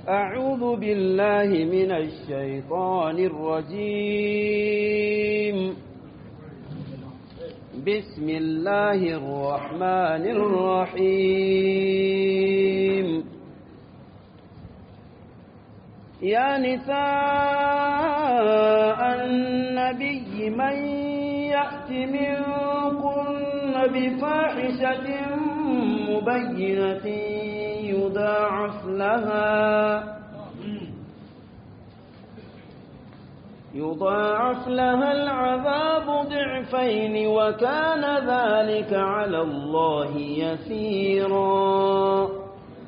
أعوذ بالله من الشيطان الرجيم بسم الله الرحمن الرحيم يا نساء النبي من يأت منكن بفاحشة مبينة يضاعف لها يضاعف لها العذاب ضعفين وكان ذلك على الله يسيرا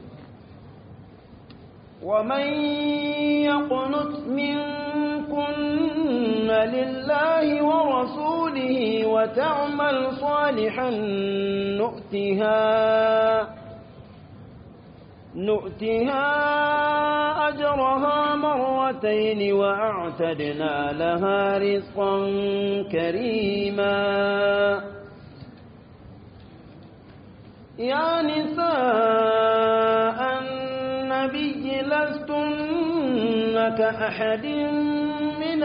ومن يقنت منكن لله ورسوله وتعمل صالحا نؤتها نؤتها أجرها مرتين وأعتدنا لها رزقا كريما يا نساء النبي لستن كأحد من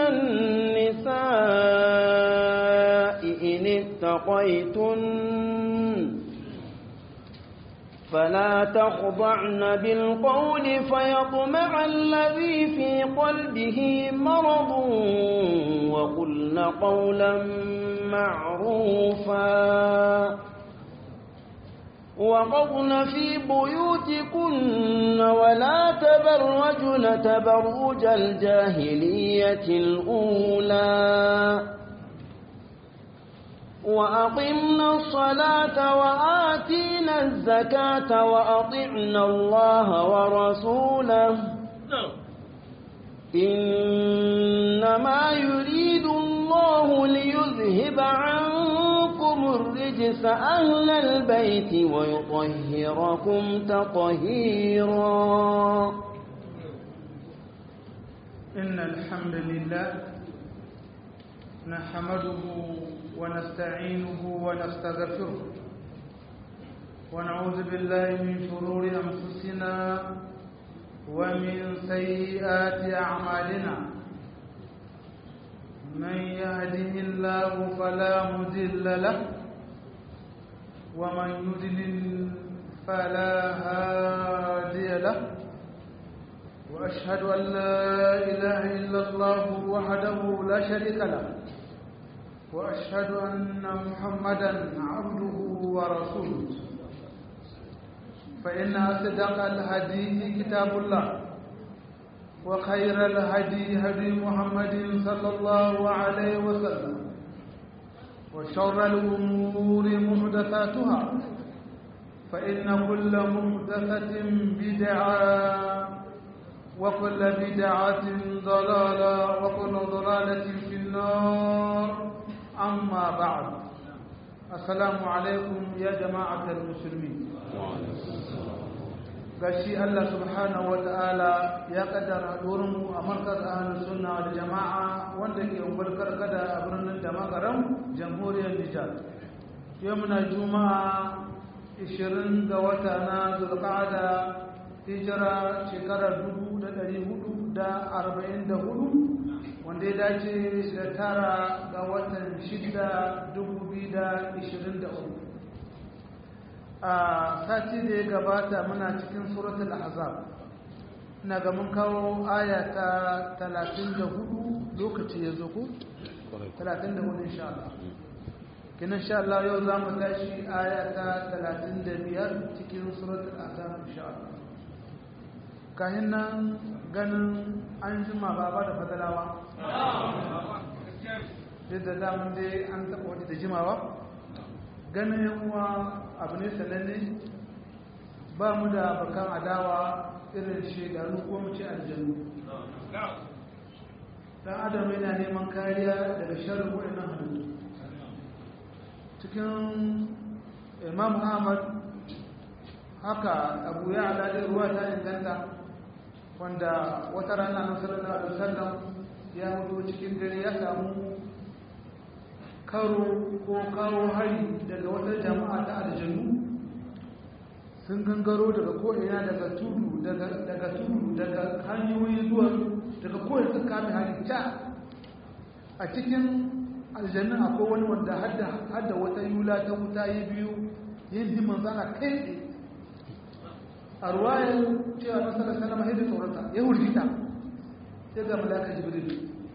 النساء إن اتقيتن فلا تخضعن بالقول فيطمع الذي في قلبه مرض وقلن قولا معروفا وقضن في بيوتكن ولا تبرجن تبرج الجاهلية الأولى وأقمنا الصلاة وآتينا الزكاة وأطعنا الله ورسوله إنما يريد الله ليذهب عنكم الرجس أهل البيت ويطهركم تطهيرا إن الحمد لله نحمده ونستعينه ونستغفره ونعوذ بالله من شرور أنفسنا ومن سيئات أعمالنا من يهده الله فلا مضل له ومن يضلل فلا هادي له وأشهد أن لا إله إلا الله وحده لا شريك له وأشهد أن محمدا عبده ورسوله فإن أصدق الحديث كتاب الله وخير الهدي هدي محمد صلى الله عليه وسلم وشر الأمور محدثاتها فإن كل محدثة بدعة وكل بدعة ضلالة وكل ضلالة في النار أما بعد السلام عليكم يا جماعة المسلمين gashi Allah subhanahu wa ta'ala ya kaddara mu a markaz ahlus sunna wal jama'a wanda ke ungulkar kada a birnin da magaram jamhuriyar Nijar yau muna juma'a 20 ga wata na zulqa'ada hijira shekarar 1444 wanda ya dace da tara ga watan 6 2023 a sati da ya gabata muna cikin suratul ahzab ina ga mun kawo aya ta 34 lokaci ya zo ku 34 insha Allah kina insha Allah yau za mu tashi aya ta 35 cikin suratul ahzab insha Allah kayan nan ganin an jima ba ba da fadalawa duk da damun dai an taɓa wani da jimawa ganin yanwa abu ne sananne ba mu da bakan adawa irin shekaru ko mu ce aljanu dan adam yana neman kariya daga sharrin waɗannan halittu cikin imam ahmad haka abu ya aladin ruwa ta inganta wanda wata rana na sallallahu alaihi wasallam ya mutu cikin dare ya samu karo ko kawo hari daga wata jama'a ta aljanu sun gangaro daga ko'ina daga tudu daga tudu daga hanyoyi zuwa daga ko'ina sun kame halitta a cikin aljannin akwai wani wanda hadda wata yula ta wuta yi biyu yin himan zana kai tsaye a ruwayar cewa na sallar salama hidin tsorata ya hurgita sai ga malaka jibril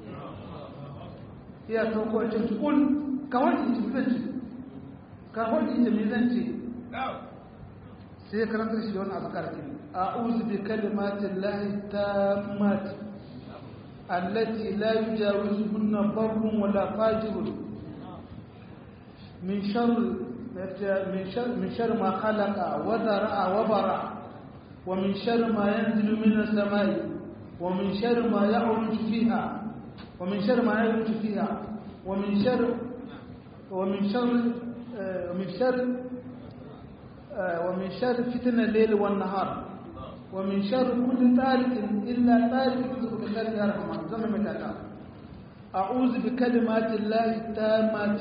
iya sauko a cikin kul kawai in ci zan ce kawai in ci zan ce sai karanta shi da wani abu karfi a'udhu bi kalimatin lahi tammati allati la yujawizuhunna barrun wala fajirun min sharri min sharri min sharri ma khalaqa wa dara'a wa bara wa min sharri ma yanzilu min as-samai wa min sharri ma ya'ruju fiha wa min sharri ma ya'ruju fiha wa min sharri wa min sharri min sharri ومن شر فتن الليل والنهار ومن شر كل طارق إلا طارق يرزق بخير يا رحمن زمن متاتا أعوذ بكلمات الله التامات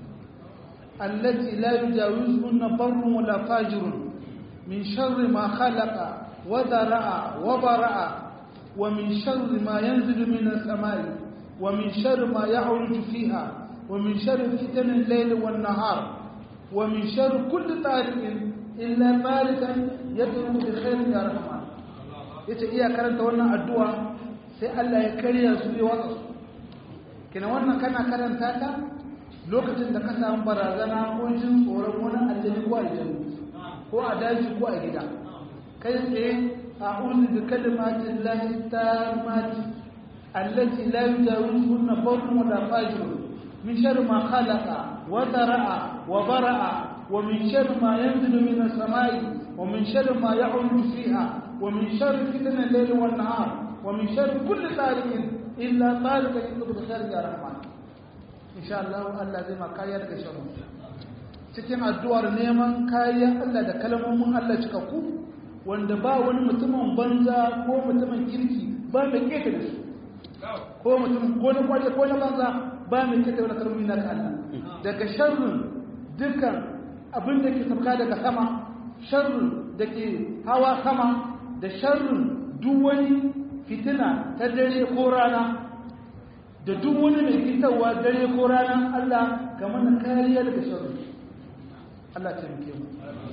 التي لا يجاوزهن بر ولا فاجر من شر ما خلق وذرع وبرع ومن شر ما ينزل من السماء ومن شر ما يعرج فيها ومن شر فتن الليل والنهار ومن شر كل طارق illa barikan yadda bi khairin ya rahman yace iya karanta wannan addu'a sai Allah ya karya su ya watsa su kina wannan kana karanta ta lokacin da ka samu barazana ko jin tsoron wani aljani ko aljani ko a daji ko a gida kai tsaye a'udhu bi kalimatin lahi tammati allati la yujawizuhunna barrun wala fajirun min sharri ma khalaqa wa dara'a wa bara'a ومن شر ما ينزل من السماء ومن شر ما يعرج فيها ومن شر فتن الليل والنهار ومن شر كل طارق إلا طارق يطلب بخير يا رحمن إن شاء الله الله زي ما كايا daga sharri cikin addu'ar neman kariya Allah da kalmomin Allah cikakku wanda ba wani mutumin banza ko mutumin kirki ba mai keta da su ko mutum ko na kwaje ko na banza ba mai keta wani kalmomi na Allah daga sharrin dukkan abin da ke sauka daga sama sharrin da ke hawa sama da sharrin duk wani fitina ta dare ko rana da duk wani mai fitarwa dare ko rana Allah ga mana kariya daga sharrin Allah ta muke mu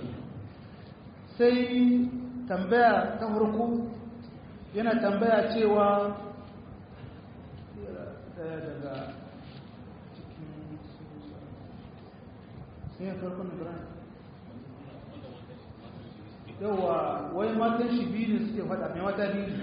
sai tambaya ta farko yana tambaya cewa daga ne farkon ibrahim yawa wai matan shi biyu ne suke fada mai mata biyu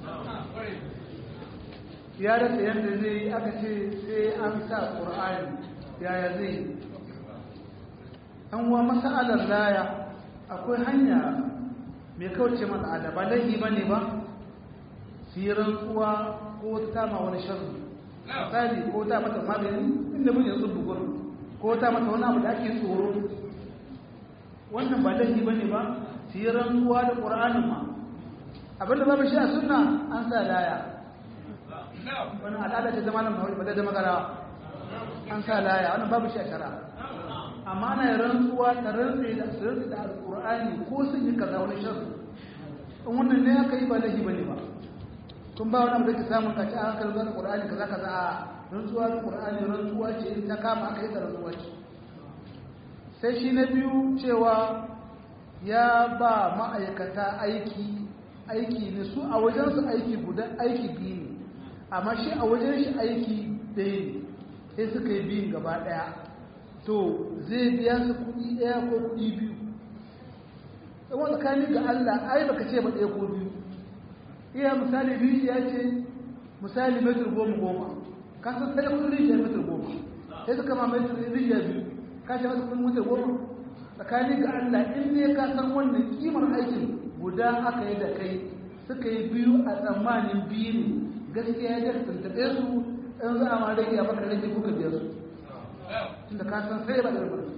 ya rasa yadda zai yi aka ce sai an sa ƙur'ani yaya zai yi an wa masa'alar laya akwai hanya mai kauce masa'ada ba laifi ba ne ba firan kuwa ko ta ma wani sharri misali ko ta mata magani inda mun yanzu bugun ko ta mata wani abu da ake tsoro wannan ba laifi ba ne ba su yi rantsuwa da ƙura'anin ma abinda babu shi a suna an sa laya wani al'ada ce zama nan ba da magara an sa laya wannan babu shi a shara amma ana yi rantsuwa da rantsi da su rantsi da alƙur'ani ko sun yi kaza wani shan in wannan ne aka yi ba laifi ba ne ba kun ba wani abu da ke samun kaci a hankali zana ƙur'ani kaza kaza a rantsuwa da ƙur'ani rantsuwa ce in ta kama aka yi da rantsuwa ce sai shi na biyu cewa ya ba ma'aikata aiki aiki ne su a wajensu aiki guda aiki biyu ne amma shi a wajen shi aiki ɗaya ne sai suka yi biyun gaba ɗaya to zai biya su kuɗi ɗaya ko kuɗi biyu ɗan tsakani ga Allah ai baka ce ba ɗaya ko biyu iya misali biyu ya ce misali metar goma goma ka san sai da kudin rijiyar metar goma sai suka ma metar rijiyar biyu ka ce masa kudin metar goma tsakani ga Allah in ne ka san wannan kimar aikin guda aka yi da kai suka yi biyu a tsammanin biyu ne gaskiya ya tantaɓe su in za a ma rage a baka rage kuka biya su tunda ka san sai ba da rubutu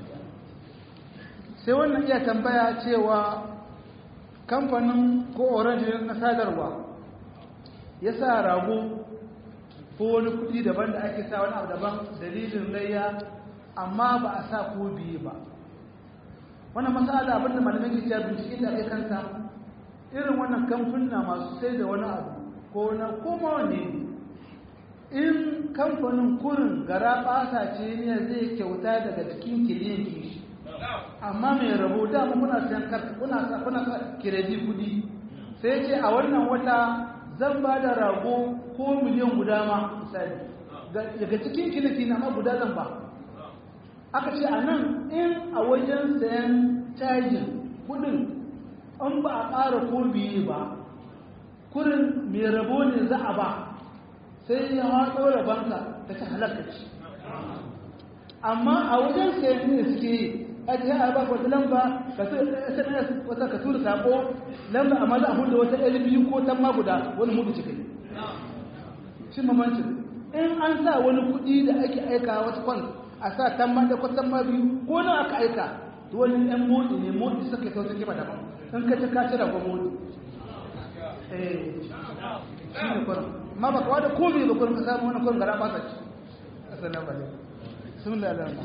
sai wannan iya tambaya cewa kamfanin ko orange na sadarwa ya sa rago ko wani kudi daban da ake sa wani abu daban dalilin layya amma ba a sa ko biyu ba wannan masala abin da malamai ke cewa bincike da ake kansa irin wannan kamfuna masu sai da wani abu ko na koma wane in kamfanin kurin gara ɓasa ce ne zai kyauta daga cikin kiliyan kishi amma mai rabo dama kuna sayan karka kuna sa kuna sa kiredi kudi sai ce a wannan wata zan ba da rago ko miliyan guda ma misali daga cikin kiliki na ma guda zan ba aka ce a nan in a wajen sayan cajin kudin an ba a ƙara ko biye ba kurin mai rabo ne za a ba sai ya haɗo rabanka ta ci halakka ce amma a wajen sayan ne suke yi aji ya ba wata lamba ka sms wata ka tura sako lamba amma za a hudu wata ɗari biyu ko tamma guda wani mudu cikin shi mamancin in an sa wani kuɗi da ake aika wata kwan a sa tamma da kwatan ma biyu ko na aka aika to wani ɗan motsi ne motsi suka yi sautin kima daban in ka ci ka ci da kwan motsi eh shi ne kwanan ma ba kawo da komai ba kwanan ka samu wani kwanan gara ba sa ci asalin ba ne sun lalata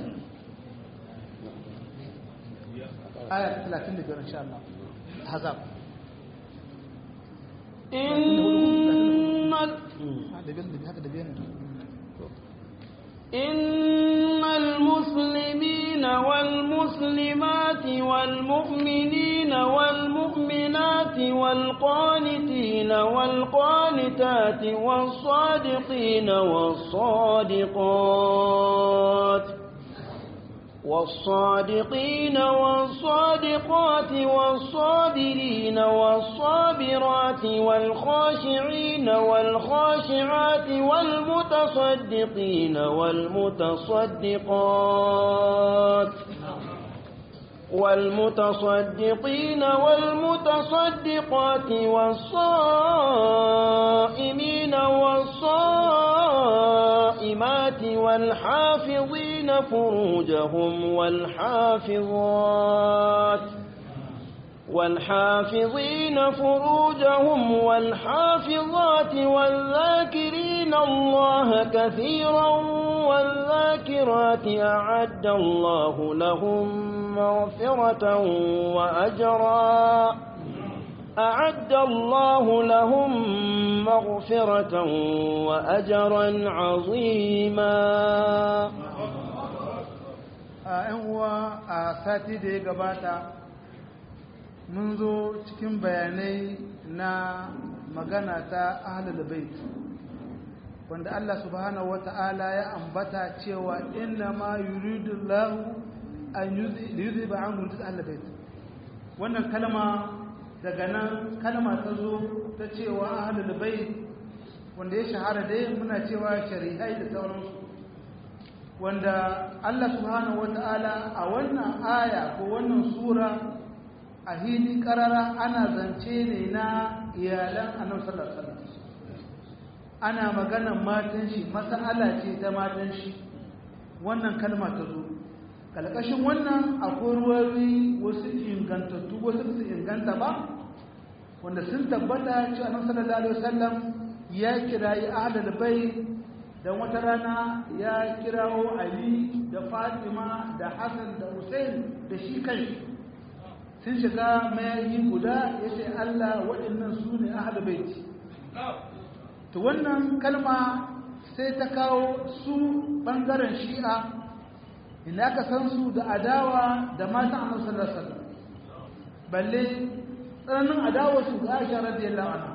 آية 35 إن شاء الله حزاب إن إن المسلمين والمسلمات والمؤمنين والمؤمنات والقانتين والقانتات والصادقين والصادقات والصادقين والصادقات والصابرين والصابرات والخاشعين والخاشعات والمتصدقين والمتصدقات والمتصدقين والمتصدقات والصائمين والصائمات والحافظين فروجهم والحافظات والحافظين فروجهم والحافظات والذاكرين الله كثيرا والذاكرات أعد الله لهم مغفرة وأجرا أعد الله لهم مغفرة وأجرا عظيما ‘yan uwa a sati da ya gabata mun zo cikin bayanai na magana ta ahlul bait wanda Allah subhanahu wata'ala ya ambata cewa inna ma yuridu lahu an yuzhiba anhu ahlul bait wannan kalma daga nan kalma ta zo ta cewa ahlul bait wanda ya shahara dai muna cewa shari'ai da sauransu wanda Allah subhanahu wata'ala a wannan aya ko wannan sura a hili karara ana zance ne na iyalan annabi sallallahu alaihi wasallam ana maganan matan shi mas'ala ce ta matan shi wannan kalma ta zo kalkashin wannan akwai ruwayoyi wasu ingantattu wasu su inganta ba wanda sun tabbata cewa annabi sallallahu alaihi wasallam ya kirayi ahlul bait dan wata rana ya kirawo Ali da Fatima da Hassan da Hussein da shi kai sun shiga mayayi guda ya ce Allah waɗannan su ne ahlul bait to wannan kalma sai ta kawo su bangaren shi'a ina aka san su da adawa da matan annabi sallallahu alaihi wasallam balle tsananin adawa su ga Aisha radiyallahu anha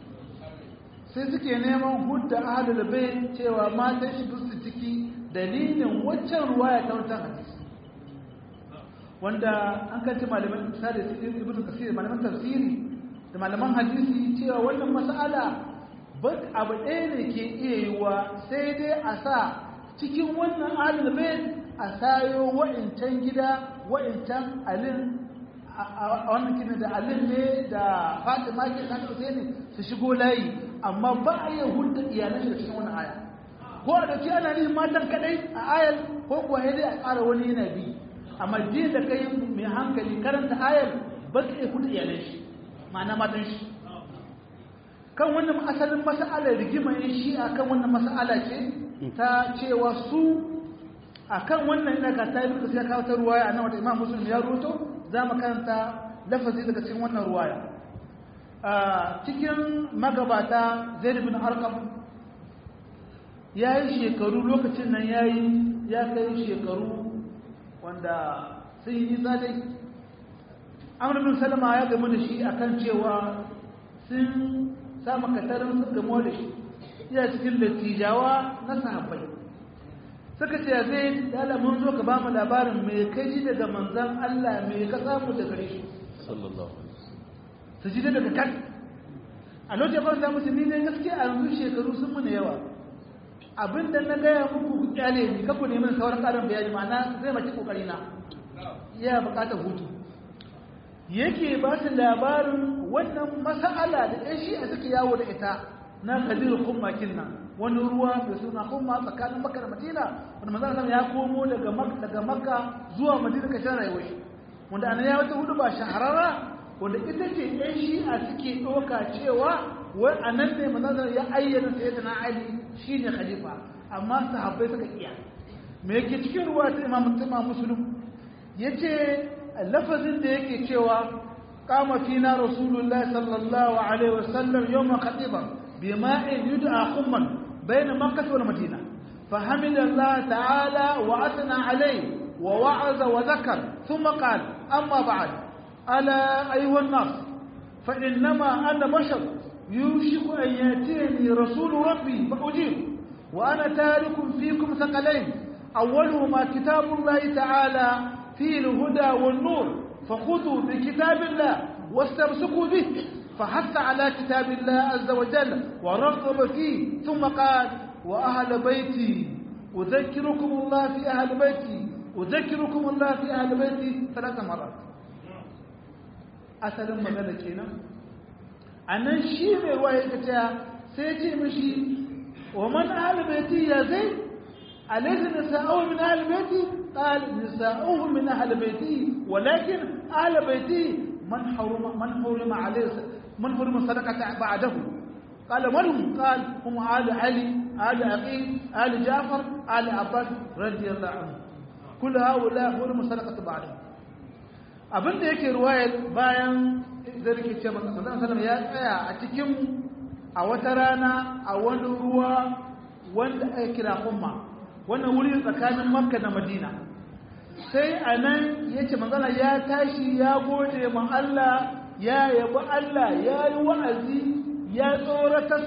sai suke neman hudda ahlul bayt cewa matan shi su ciki dalilin waccan ruwaya ta wancan hadisi wanda an kanci malaman misali ibnu kasir malaman tafsiri da malaman hadisi cewa wannan mas'ala abu ɗaya ne ke iya yiwa sai dai a sa cikin wannan ahlul bayt a sayo wa'incan gida wa'incan alin a wannan kina da alin ne da fatima ke kan ne su shigo layi amma ba a yi hulɗa iyalan shi da cikin wannan aya ko a dauki ana nihin matan kadai a ayar ko kuwa sai dai a ƙara wani yana bi amma din da kai mai hankali karanta ayar ba ka iya hulɗa iyalan shi ma'ana matan shi kan wannan asalin mas'alar rigima yin shi a kan wannan mas'ala ce ta cewa su a kan wannan ina ka ta yi duka sai kawo ta ruwaya a nan wata imam muslim ya ruto za mu karanta lafazi daga cikin wannan ruwaya a cikin magabata zaid bin arqam ya yi shekaru lokacin nan ya yi ya kai shekaru wanda sun yi nisa dai amur bin salama ya gamu da shi akan cewa sun samu katarin sun gamu da shi iya cikin dattijawa na sahabbai suka ce zai dala mun zo ka ba mu labarin mai kai ji daga manzan Allah mai ka samu da gare shi su ji daga kan a lokacin ba za musu ni ne gaskiya a yanzu shekaru sun muna yawa abinda na gaya muku ku kyale ni kaku neman sauran karin bayani ma'ana zai maki kokari na iya bukatar hutu yake ba su labarin wannan mas'ala da ɗan shi a suke yawo da ita na kadir kummakin nan wani ruwa mai suna kumma tsakanin makka da madina wanda manzon ya komo daga makka daga makka zuwa madina kashin rayuwar shi wanda anan ya wata hudu ba shahararra wanda ita ce ɗan shi a suke ɗauka cewa wai a nan ne manzon ya ayyana sayyidina ali shine khalifa amma sahabbai suka iya me yake cikin ruwa ta imam imam muslim yace lafazin da yake cewa qama fina rasulullahi sallallahu alaihi wasallam yawma khatiban bima'in yud'a khumman bayna makkah wal madina فحمد الله تعالى وأثنى عليه ووعظ وذكر ثم قال أما بعد ألا أيها الناس فإنما أنا بشر يوشك أن يأتيني رسول ربي فأجيب وأنا تارك فيكم ثقلين أولهما كتاب الله تعالى فيه الهدى والنور فخذوا بكتاب الله واستمسكوا به فحث على كتاب الله عز وجل ورغب فيه ثم قال وأهل بيتي أذكركم الله في أهل بيتي أذكركم الله في أهل بيتي ثلاث مرات أسأل مغانا كينا أنا شيء رواية كتاع سيتي مشي ومن أهل بيتي يا زيد أليس نساؤه من أهل بيتي قال نساؤه من أهل بيتي ولكن أهل بيتي من حرم من حرم عليه من حرم الصدقة بعده قال من هم قال هم آل علي آل عقيل آل جعفر آل عباس رضي الله عنه كل هؤلاء حرم الصدقة بعده abin da yake ruwayar bayan da rike ce manzon sallam ya tsaya a cikin a wata rana a wani ruwa wanda ake kira umma wannan wuri tsakanin makka da madina sai a nan ya ce manzana ya tashi ya gode ma Allah ya yabi Allah ya yi wa'azi ya tsoratar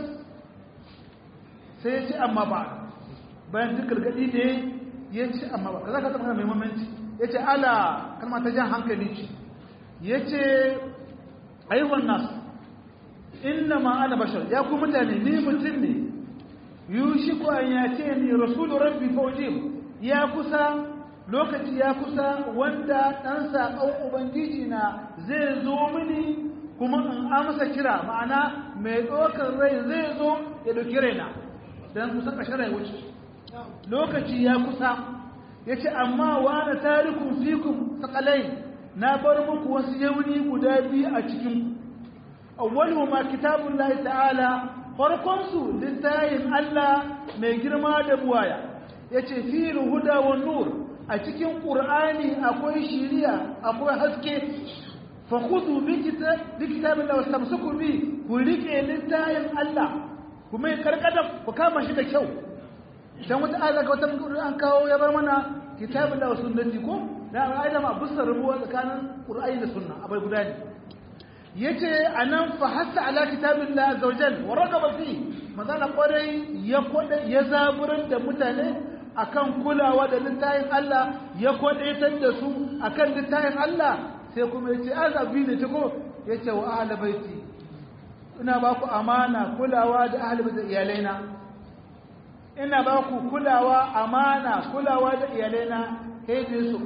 sai ya ce amma ba bayan duk gargaɗi ne ya ce amma ba ka za ka taɓa mai mamanci ya ce ala kalma ta jan hankali ce ya ce aiwon nasu inna ma ana bashar ya ku mutane ni mutum ne yushiku an ya ce ni rasulu rabbi faujim ya kusa lokaci ya kusa wanda ɗan saƙon ubangiji na zai zo mini kuma in amsa kira ma'ana mai ɗaukar rai zai zo ya ɗauki raina don kusa ƙashe rai wuce lokaci ya kusa ya ce amma wa na tarikun fikun sakalai na bar muku wasu yauni guda biyu a cikin awwalu ma kitabun lahi ta'ala farkonsu littayin Allah mai girma da buwaya ya ce fi huda wa nur a cikin ƙur'ani akwai shiriya akwai haske fakudu bi kitabin da wasu tamsuku bi ku riƙe littayin Allah ku mai karkada ku kama shi da kyau dan wata ayar ga wata an kawo ya bar mana kitabin da wasu sunnati ko da ayar ma busa rubuwa tsakanin ƙur'ani da sunna abai guda ne yace anan fa hasa ala kitabillah azza wajal wa ragaba fi magana kwarai ya kwada ya zaburar da mutane akan kulawa da littafin Allah ya kwadaitar da su akan littafin Allah sai kuma yace azabi ne ko yace wa ahli baiti ina ba ku amana kulawa da ahli baiti iyalaina ina ba ku kulawa amana kulawa da iyalaina kai da su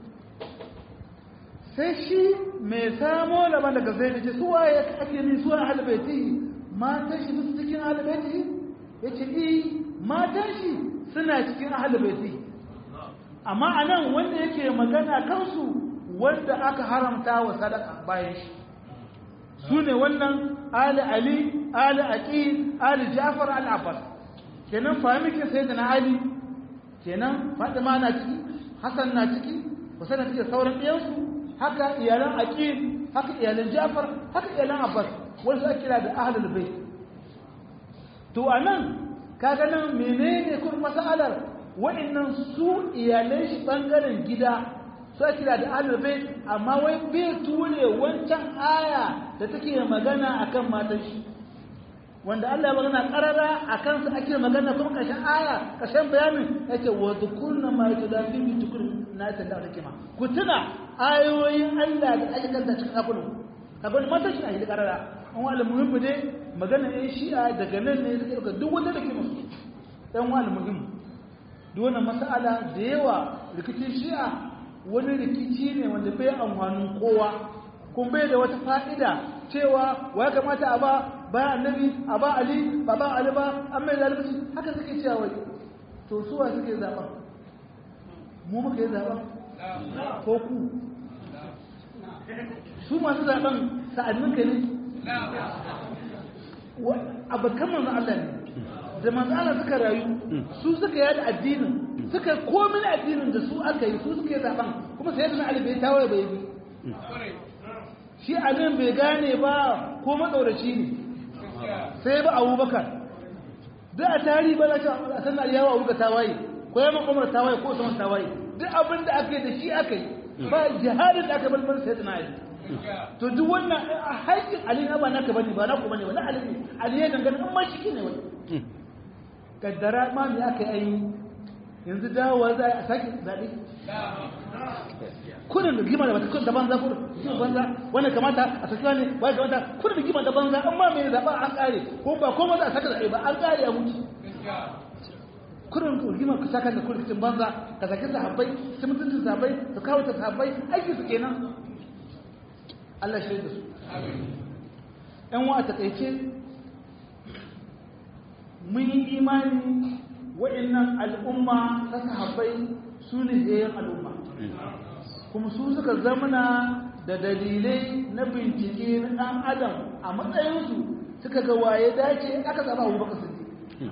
sai shi mai samo laban daga zai da ce su waye ake ni su ahli baiti matan shi su cikin ahli baiti yace eh matan shi suna cikin ahalibaiti amma a nan wanda yake magana kansu wanda aka haramta wa sadaka bayan shi su ne wannan ali ali ali aqil ali jafar al abbas kenan fahimke sai da na ali kenan fatima na ciki hasan na ciki husain na ciki sauran ɗiyansu haka iyalan aqil haka iyalan jafar haka iyalan abbas wasu ake kira da ahlul bait to anan kaga nan menene kun masalar wa'annan su iyalan shi bangaren gida su ake kira da ahlul bait amma wai bai ture wancan aya da take magana akan matan shi wanda Allah ya magana karara akan su ake magana kuma kashin aya kashin bayanin yace wa dhukurna ma yutadafi bi tukur na ta da hikima ku tuna ayoyin Allah da ake kanta cikin kafin kafin matan shi a yi karara an wa almuhimmi ne magana ɗin shi'a daga nan ne suke ɗauka duk wanda da ke musu ɗan wa almuhimmi duk wannan mas'ala da yawa rikicin shi'a wani rikici ne wanda bai amfanin kowa kun bai da wata fa'ida cewa wa ya kamata a ba ba annabi a ba ali ba ba ali ba an mai zalunci haka suke cewa wai to suwa suke zaɓa mu muka yi zaɓa ko ku su masu zaɓen sa'adnin ka ne abokan manzan Allah ne da manzan Allah suka rayu su suka yada addinin suka komin addinin da su aka yi su suka yi zaɓen kuma sai yadda Ali bai tawaye bai bi shi alin bai gane ba ko matsauraci ne sai ba abubakar duk a tarihi ba za a san aliyawa abubakar tawaye ko yamma umar tawaye ko saman tawaye duk abin da aka yi da shi aka yi ba jihadin da aka balbar sai tana ali to duk wannan haƙƙin ali na ba naka bane ba naku bane wala ali ne ali ya dangana in ma shi ne wani kaddara ma me aka yi yanzu dawowa za a sake zaɓe kudin da gima da bata kudin da banza kudin gima banza wanda kamata a saki wani wani kamata kudin da gima da banza amma mai zaɓa an ƙare ko ba ko za a saka zaɓe ba an ƙare a mutu kudin da gima ku saka da kudin banza ka saki sahabbai su mutuncin sahabbai su kawo ta sahabbai aiki su kenan Allah shi da su ‘yan wa a taƙaice mun yi imani wa'innan al'umma ta sahabbai su ne yayin al'umma kuma su suka zamana da dalilai na bincike na ɗan adam a matsayinsu suka ga waye dace aka zaɓa abu baka sirri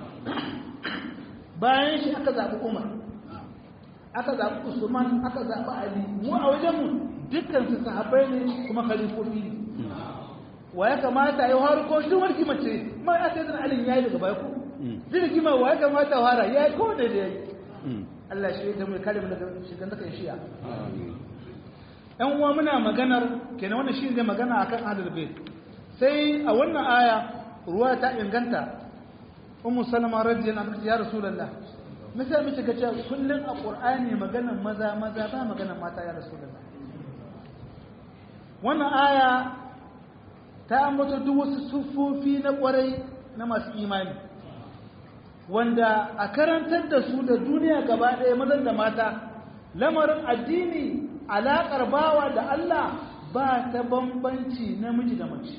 bayan shi aka zaɓi umar aka zaɓi usman aka zaɓi ali mu a wajenmu dukkan su sahabbai ne kuma khalifofi ne wa ya kamata ya har ko shi warki mace ma ya sai da alin yayi daga baya ko jirgi ma wa ya kamata fara yayi ko da da yayi Allah shi da mai kare mu daga shigan daga shi'a ɗan uwa muna maganar kenan wannan shi ne magana akan ahlul bait sai a wannan aya ruwa ta inganta ummu salama radiyallahu anha ya rasulullah misali mace ga cewa kullun a qur'ani maganar maza maza ba maganar mata ya rasulullah wannan aya ta ambata duk wasu siffofi na kwarai na masu imani wanda a karantar da su da duniya gaba ɗaya mazan da mata lamarin addini alaƙar bawa da Allah ba ta bambanci namiji da mace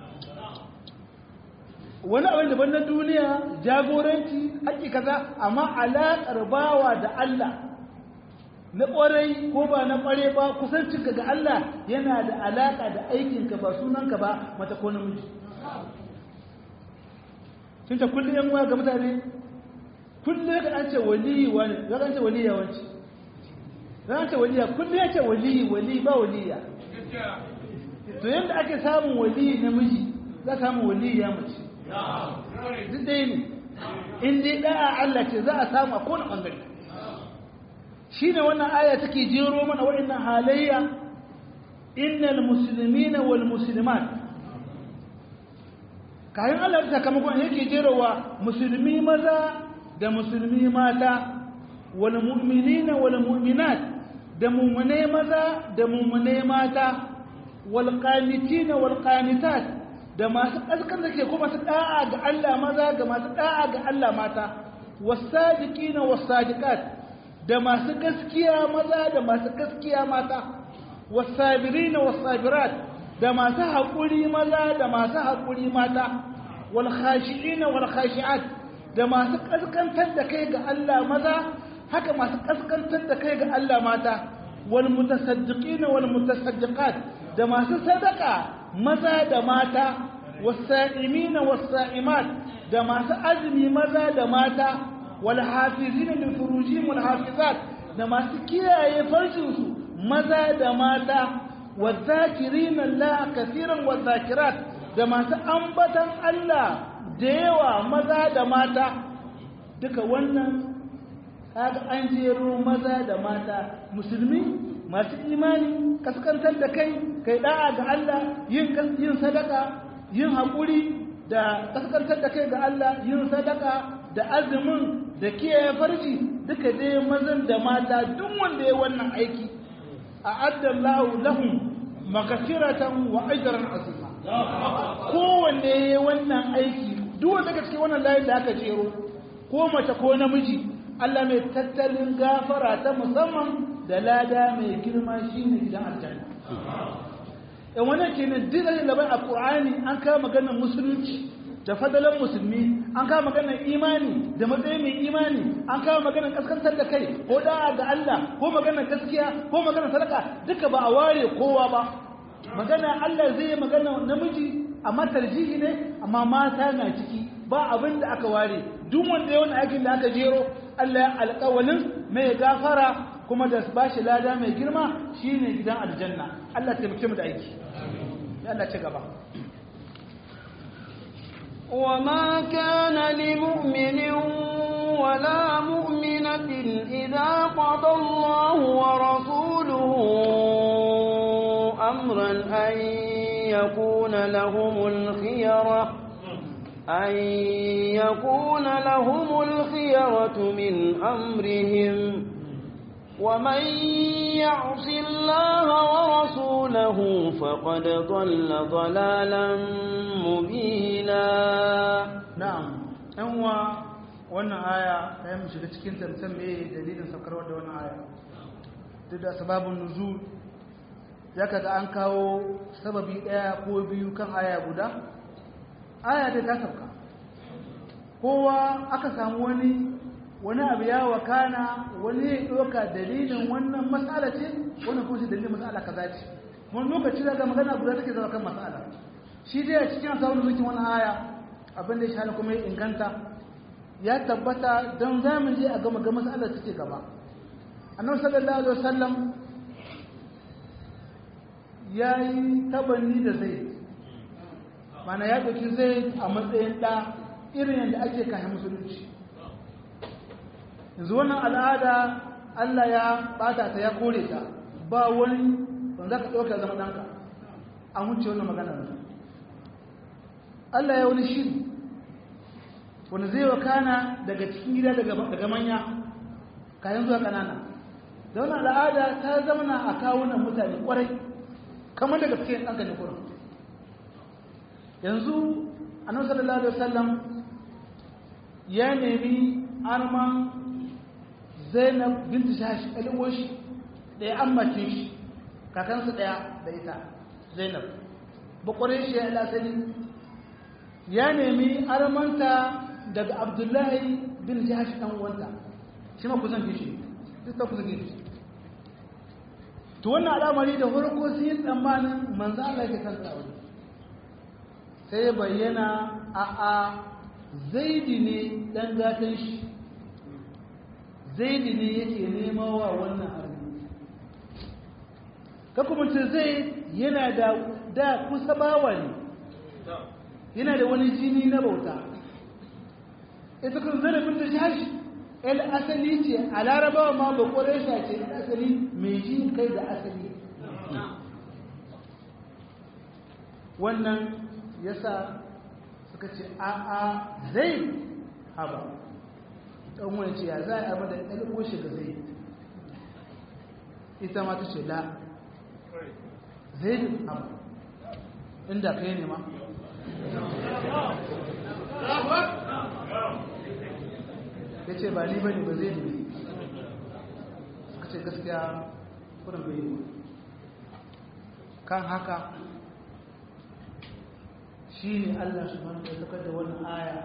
wani abin daban na duniya jagoranci haƙi kaza amma alaƙar bawa da Allah na ƙwarai ko ba na ƙware ba kusancinka ga Allah yana da alaƙa da aikinka ba sunanka ba mata ko namiji sun ce kullum yan ga mutane kullum ya an ce waliyi wani ya an ce waliya wanci ya an ce waliya kullum ya ce waliyi wali ba waliya to yadda ake samun waliyi namiji za ka samu waliya mace duk ɗaya ne in dai ɗaya Allah ce za a samu a kowane ɓangare shi ne wannan aya take jero mana waɗannan halayya innal muslimina wal muslimat kayan Allah da sakamakon yake jerowa musulmi maza da musulmi mata wal mu'minina wal mu'minat da mu'mine maza da mu'mine mata wal qanitina wal qanitat da masu kaskan da ke kuma su da'a ga Allah maza ga masu da'a ga Allah mata was sadiqina was sadiqat da masu gaskiya maza da masu gaskiya mata wasabirina wasabirat da masu haƙuri maza da masu haƙuri mata wal khashi'ina wal khashi'at da masu kaskantar da kai ga Allah maza haka masu kaskantar da kai ga Allah mata wal mutasaddiqina wal mutasaddiqat da masu sadaka maza da mata wasa'imina wasa'imat da masu azumi maza da mata والحافظين لفروجهم والحافظات da masu kiyaye farcinsu maza da mata wadh-dhakirina Allah kaseeran wadh-dhakirat da masu ambatan Allah da yawa maza da mata duka wannan kaga an jero maza da mata musulmi masu imani kaskantar da kai kai da'a ga Allah yin yin sadaka yin haƙuri da kaskantar da kai ga Allah yin sadaka da azumin da kiyaye farji duka dai mazan da mata duk wanda ya wannan aiki a addallahu lahum makasiratan wa ajran azima kowanne ya wannan aiki duk wanda daga cikin wannan layin da aka jero ko mace ko namiji Allah mai tattalin gafara ta musamman da lada mai girma shine gidan aljanna in wannan kenan duk da labai a Qur'ani an kawo maganar musulunci da fadalan musulmi an kawo maganar imani da matsayin mai imani an kawo maganar kaskantar da kai ko da'a ga Allah ko maganar gaskiya ko maganar sadaka duka ba a ware kowa ba magana Allah zai yi magana namiji amma tarjihi ne amma mata na ciki ba abin da aka ware duk wanda ya wani aikin da aka jero Allah ya alƙawalin mai gafara kuma da ba shi lada mai girma shine gidan aljanna Allah taimake mu da aiki ya Allah ci gaba وما كان لمؤمن ولا مؤمنة إذا قضى الله ورسوله أمرا أن يكون لهم الخيرة أن يكون لهم الخيرة من أمرهم ومن يعص الله ورسوله فقد ضل ضلالا مبينا na'am ɗan uwa wannan aya ɗaya mu shiga cikin tantan me dalilin saukarwa da wannan aya duk da sababin nuzul ya kaga an kawo sababi ɗaya ko biyu kan aya guda aya ta ta sauka kowa aka samu wani wani abu ya wakana wani ya ɗauka dalilin wannan matsala ce wani kuma shi dalilin matsala kaza ce wani lokaci daga magana guda take zama kan matsala shi dai a cikin asawar zukin wani aya abin da ya shahara kuma ya inganta ya tabbata don zamu je a gama ga matsalar take gaba annabi sallallahu alaihi wasallam ya yi tabanni da zai mana ya ɗauki zai a matsayin ɗa irin yadda ake kayan musulunci yanzu wannan al'ada Allah ya ɓata ta ya kore ta ba wani wanda za ka ɗauka zama ɗanka an wuce wannan maganar Allah ya wani shiri wanda zai wakana daga cikin gida daga manya kayan zuwa ƙanana da wannan al'ada ta zamana a kawunan mutane ƙwarai kamar daga cikin ɗanka ne kurin yanzu annabi sallallahu alaihi wasallam ya nemi arman zainab binti shashi alwashi da ya ammace shi kakansu ɗaya da ita zainab bakwarai shi ya asali ya nemi armanta daga abdullahi bin jahash ɗan uwanta shi ma kusan gishi duk ta kusan gishi to wannan al'amari da farko sun yi tsammanin manzo Allah ke kan tsawon sai ya bayyana a a zaidi ne dan gatan shi zaidi ne yake nema wa wannan arni ka kuma ce zai yana da da kusa bawa ne yana da wani jini na bauta ita kun zarafin da shashi el asali ce a larabawa ma ba ƙwarai ce el asali mai ji kai da asali wannan yasa suka ce a a zai haba ɗan wani ce ya za a yi da ɗalibin shiga zai ita ma ta ce la zai haba inda kai ne ma ya ce ba ni bane ba zai ne suka ce gaskiya kudin bai yi kan haka shi ne allah su manta ya da wannan aya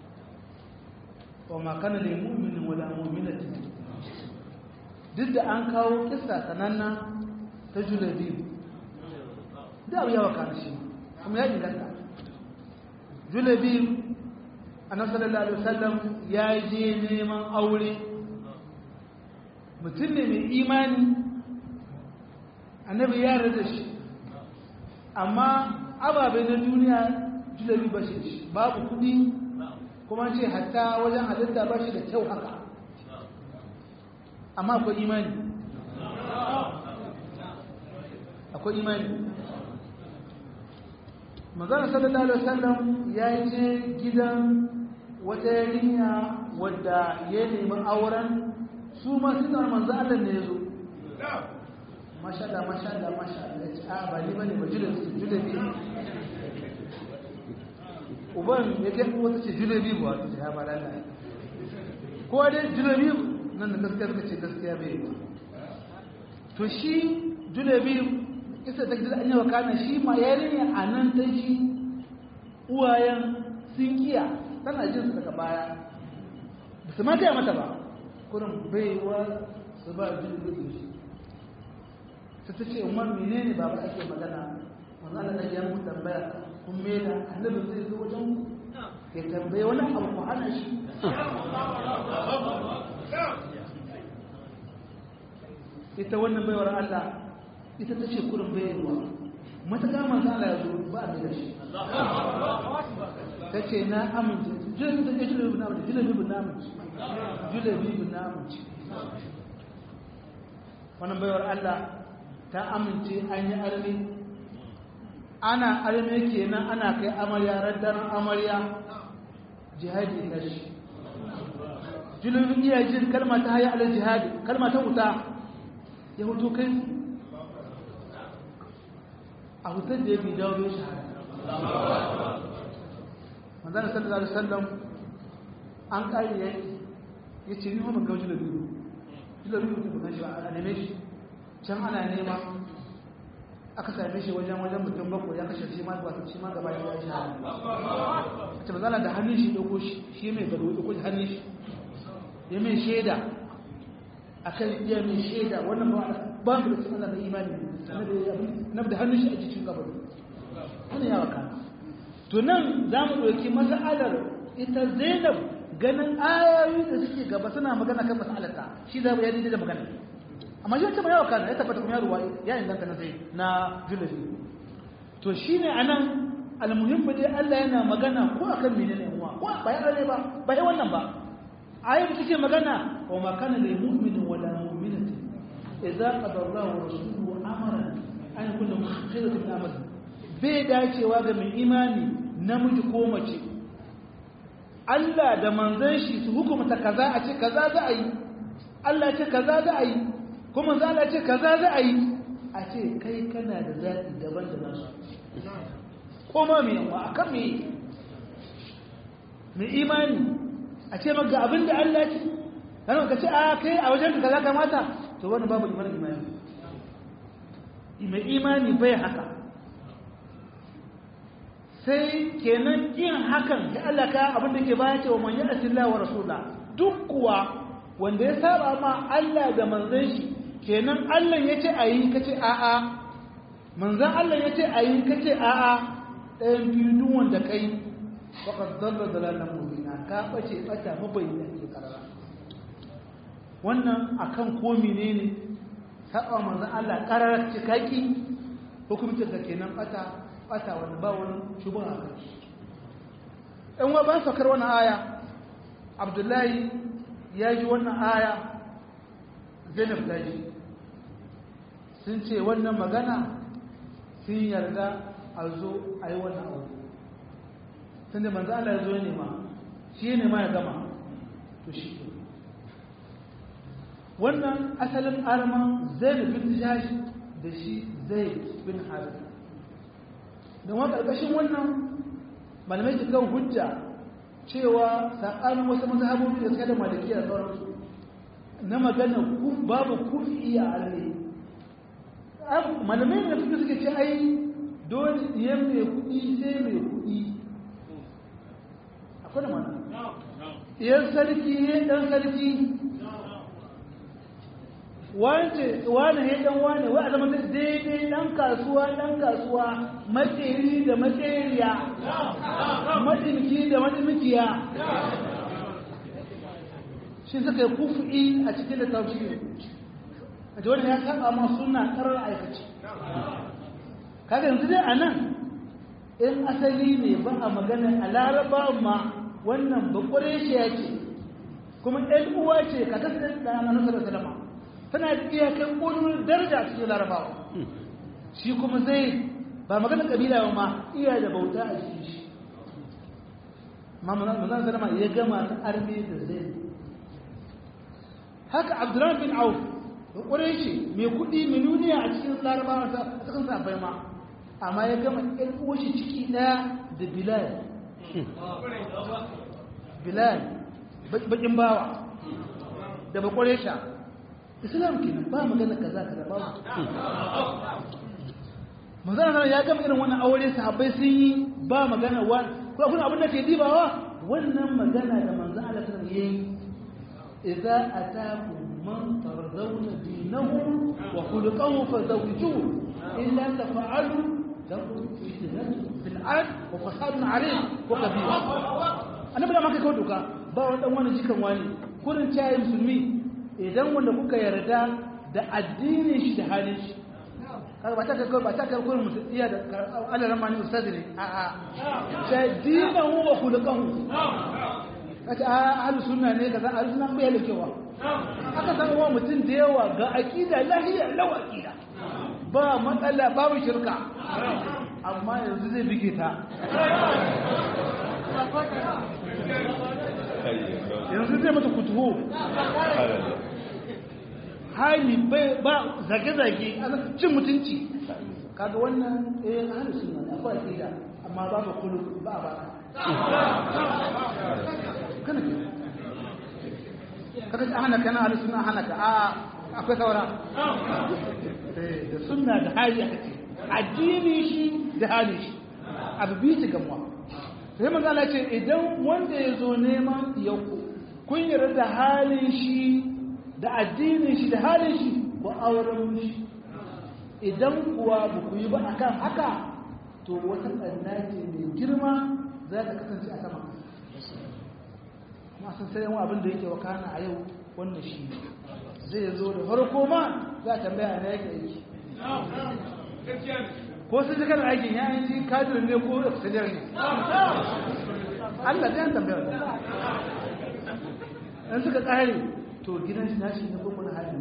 wa makana da mu'minin wala mu'minatin duk da an kawo kisa sananna ta julabi da abu yawa kan shi kuma ya inganta julabi annabi sallallahu alaihi wasallam ya je neman aure mutum ne mai imani annabi ya rada shi amma ababe na duniya julabi ba shi babu kudi kuma ce hatta wajen halitta ba shi da kyau haka amma akwai imani akwai imani magana sallallahu alaihi wasallam ya je gidan wata yarinya wadda ya nemi auren su ma suna manzo Allah ne yazo masha Allah masha Allah masha Allah ya ce a ba ni bane ba julabi julabi uban ya kai wata ce julabi ba ta ya ba lalla ko dai julabi nan da gaskiya suka ce gaskiya bai ba to shi julabi isa ta gidan anyawa kana shi ma yarinya a nan ta shi uwayen sun kiya tana jin su daga baya ba su ma gaya mata ba kurin baiwa su ba julabi shi ta ta ce umar menene ba ba ake magana wannan Allah ya mu tambaya kun mela annabi zai zo wajen ya tambaye wani abu ku hana shi ita wannan baiwar Allah ita ta ce kurin bayarwa mataƙa masu Allah ya zo ba a da shi ta ce na amince julabi ta ce julabi na amince julabi bin amince julabi bin amince wannan baiwar Allah ta amince an yi armi ana arme kenan ana kai amarya raddaren amarya jihadi na shi julubin iya jin kalma ta haya ala jihadi kalma ta wuta ya hutu kai a hutar da ya bi dawo bai shahada manzana sallallahu alaihi wasallam an kare ya ya ce ni mamman ga julubin julubin mutum kan shi a neme shi can ana nema aka same shi wajen wajen mutum bakwai ya kashe shi ma ba shi ma gaba ya sha ta bazala da hannun shi dauko shi shi mai gado dauko shi hannun shi ya mai shaida akan iya mai shaida wannan ba ba mu da sunan da imani na da hannun shi a cikin gaba wannan ya waka to nan za mu ɗauki mas'alar ita zainab ganin ayoyi da suke gaba suna magana kan mas'alarta shi za mu yi da magana amma shi wacce ba yawa kana ya tabbata kuma ya ruwa ya inganta na sai na julabi to shi ne a nan almuhimmi dai Allah yana magana ko a kan menene uwa ko ba ya rane ba ba ya wannan ba ayi da take magana wa ma kana lil mu'minin wala mu'minatin idza qada Allahu wa rasuluhu amran an yakuna khairatun min amal bai dacewa ga mai imani namiji ko mace Allah da manzon shi su hukumta kaza a ce kaza za a yi Allah ya ce kaza za a yi kuma za a ce kaza za a yi a ce kai kana da zaɓi daban da nasu koma mai yawa a kan mai mai imani a ce maka abin da Allah ce yana ka ce a kai a wajen ka kaza kamata to wani babu imanin imani mai imani bai haka sai kenan yin hakan ya Allah ka abin da ke baya cewa man yi asila wa rasula duk kuwa wanda ya saba ma Allah da manzon shi kenan Allah ya ce a yi ka ce a'a manzan Allah ya ce a yi ka ce a'a ɗayan biyu duk wanda kai faƙar zalla dalalan mubina ka ɓace ɓata mabayyana ke ƙarara wannan akan ko menene saba manzan Allah ƙarara ce kaki hukumcin ka kenan ɓata ɓata wani ba wani shubun a kai ɗan wa ban saukar wannan aya abdullahi ya ji wannan aya zainab ta ji sun ce wannan magana sun yarda a zo a yi wannan abu sun da manzo Allah ya zo ne ma shi ne ma ya gama to shi wannan asalin arman zaid bin jash da shi zaid bin harith da wani ƙarƙashin wannan malamai su kan hujja cewa saɓanin wasu mazhabobi da suka da malikiya da sauransu na magana babu kufi a arne malamai da suka suke ce ai dole yan mai kuɗi sai mai kuɗi akwai da mana yan sarki ya ɗan sarki wance wane ya ɗan wane wa a zama daidai ɗan kasuwa ɗan kasuwa matseri da matseriya matsinki da matsinkiya shi suka yi kufi a cikin da tafsiri a wani ya saba ma suna karar aikaci kaga yanzu dai a nan in asali ne ba a magana a laraba ma wannan bakware shi ya ce kuma ɗan uwa ce ka kasance da ana nasarar salama tana da iyakan ƙonin daraja a cikin larabawa shi kuma zai ba magana ƙabila ba ma iya da bauta a cikin shi ma manzan salama ya gama ta arme da zai haka abdurrahman bin auf bakware shi mai kuɗi miliyoniya a cikin larabawa a cikin safai ma amma ya gama ɗan uwa shi ciki ɗaya da bilal bilal bakin bawa da bakware sha islam kenan ba magana kaza kaza ba manzana ya gama irin wannan aure sahabbai sun yi ba magana wa ko kuma abin da ke dibawa wannan magana da manzo Allah ta yi idza ataku man tarzawna dinahu wa khuluquhu fazawjuhu illa tafa'alu lakum fitnatun fil ard wa fasadun 'alayh wa kabir annabi da maka kawo doka ba wani dan wani jikan wani kurin cayi musulmi idan wanda kuka yarda da addinin shi da halin shi kaga ba ta kai ba ta kai kurin mutum iya da Allah ramani ustaz ne a a sai dinahu wa khuluquhu kace a ahlus sunna ne kaza ahlus sunna bai halkewa aka san wa mutum da yawa ga aqida lahiya lawa aqida ba matsala babu shirka amma yanzu zai bige ta yanzu zai mata kutuhu hali ba zage-zage cin mutunci kaga wannan eh hali suna da akwai akida amma ba ba kulu ba ba kana ke kada ka hana kana hali suna hana ka a akwai saura da sunna da hali aka ce addini shi da hali shi abu biyu ci gamuwa sai manzo Allah ce idan wanda ya zo neman yanku kun yarda da halin shi da addinin shi da halin shi ku auren shi idan kuwa ba ku yi ba akan haka to wata ɓanna ce mai girma za ta kasance a sama masu sayan abin da yake wakana a yau wannan shi zai zo da farko ma za a tambaya na yake aiki ko sun ji kana aikin ya yi kadir ne ko exterior ne Allah zai tambaya in suka kare to gidan shi nashi ne ko kuma hali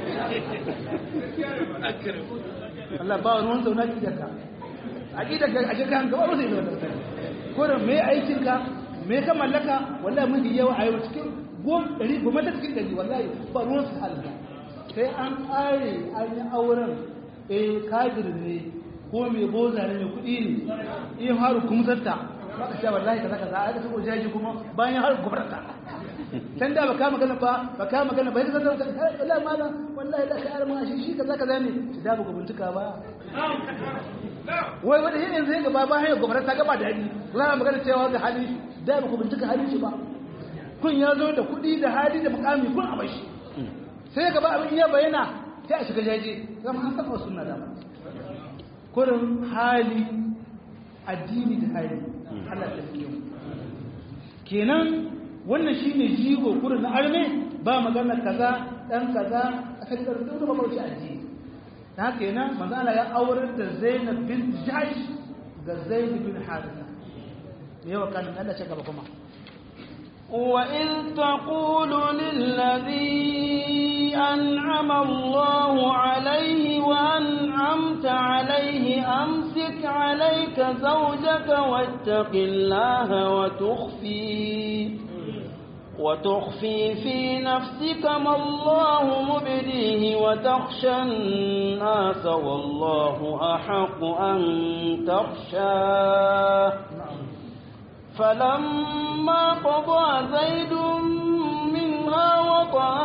Allah ba wani wani zauna ki ka a ƙi daga a jirgin gaba ba zai yi wata ko da mai aikin ka mai ka mallaka wallahi mun yawa a yau cikin gom ɗari goma ta cikin ɗari wallahi ba ruwan su halin sai an ƙare an yi auren eh kadir ne ko mai boza ne mai kuɗi ne in haru kumsarta ba ka sha wallahi kaza kaza a ka sako jaji kuma bayan haru gubarta can da ba ka magana ba ba ka magana ba yadda zan zan wallahi mala wallahi da ka mun shi shi kaza kaza ne ki da ba bincika ba wai wanda yin yanzu ya gaba bayan gubarta ta gaba da hali za a magana cewa ga hali da ba ku bincika halin shi ba kun ya zo da kuɗi da hali da mukami kun a bashi sai gaba abin iya bayyana sai a shiga jaje zama an saba sunna da kurin hali addini da hali Allah ta fiye kenan wannan shine jigo kurin na arme ba magana kaza dan kaza a kan da duk ba kauce addini ta kenan manzo Allah ya aurar da Zainab bin Jahsh ga Zaid bin Haritha yawa kan Allah ce gaba kuma وإذ تقول للذي أنعم الله عليه وأنعمت عليه أمسك عليك زوجك واتق الله وتخفي وتخفي في نفسك ما الله مبديه وتخشى الناس والله أحق أن تخشاه فلما قضى زيد منها وطئا